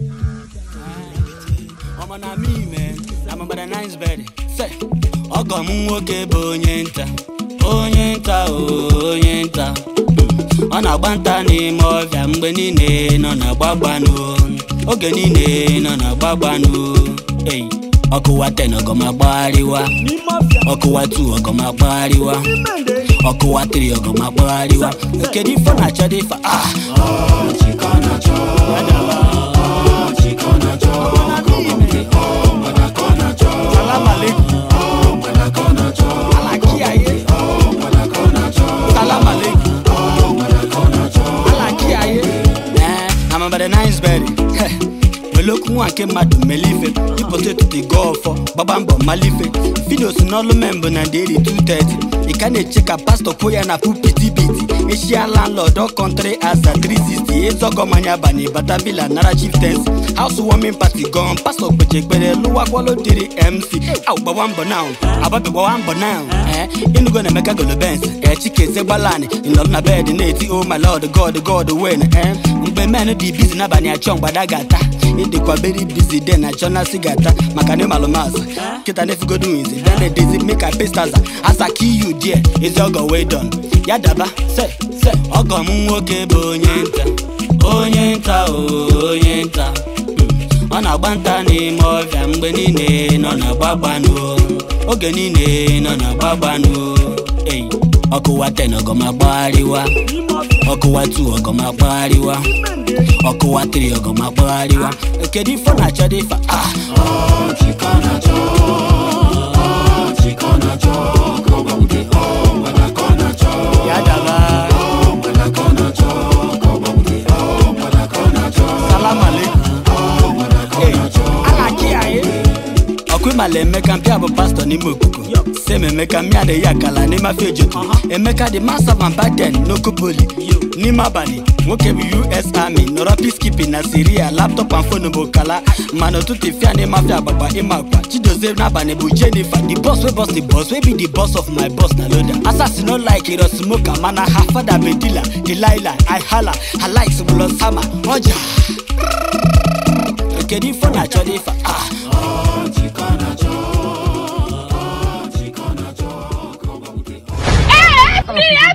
ọmọ na me man na my brother nice bed say ọgọ m nwoke bụ onye nta onye nta o onye nta ọ na-agba nta n'ime ọbịa mgbe niile nọ na-agbagbanụ oge niile nọ na-agbagbanụ ei ọkụwa 10 ọgọmagbagharịwa ọkụwa 2 ọgọmagbagharịwa ọkụwa 3 ọgọmagbagharịwa kedu ife ọ na-achọ dị ife ah Salam alaikum. Alakiaye. Salam alaikum. Alakiaye. Eh, I'm about the nice berry. Melokwu nwa nke mmadụ melife ịpụta ụtụtụ gọọ ọfọ gbaba mbọ malife fidos n'ọlụ membụ na deri 230 ị ka na-eche ka pastọ kwuo ya na pupiti biti eshia landlord ọ kọntrị aza 360 ezọgọmanya bani bata villa nara chieftains house warming party gọn pastọ kpeche ekpere lụwakwalo dịrị mc au gbawa mbọ now ababi gbawa mbọ now eh inugo na emeka golobens eh chikeze gbalani ịnọrọ na bed na-eti oh my lord god god wen eh mgbe men dị bizi n'abalị achọ mgbada ga-ata ịdịkwa beri bizi de na chọna sigata maka na ịmalụmazụ kịta na-efugodo nwizi bịa na-edezi meka pestaza asa ka iyu die ezi ọgọ wee don ya daba se se ọgọ m nwoke bụ onye nta onye nta o onye nta Mm. ọ na-agba nta n'ime ọbịa mgbe niile nọ na-agbagbanụ oge niile nọ na-agbagbanụ ei ọkụwa 10 ọgọmagbagharịwa ọkụwa 2 ọgọmagbagharịwa ọkụwa 3 ọgọmagbagharịwa kedu ife ọ na-achọ dị ife ah ya daba salam aleikum Hey, alakiaye ọkụimala emeka mpịa bụ pastọ n'ime okuku sem emeka mmịa adịghị akala n'ime afọ ejotu emeka dị masa van baden n'okopoli n'ime abalị nwoke bụ us army nọrọ peacekeeping na siria laptọp and phone bụ kala mana ụtụtụ fia n'ime afọ agbagba ịma akwa chidozie n'abalị bụ jennifer the boss wey boss the boss wey be the boss of my boss na loda asasi no like iro smoker mana ha fada bedila delilah i hala ha likes bulo sama ọja kedu ife ọ na-achọ dị ife ah Help me!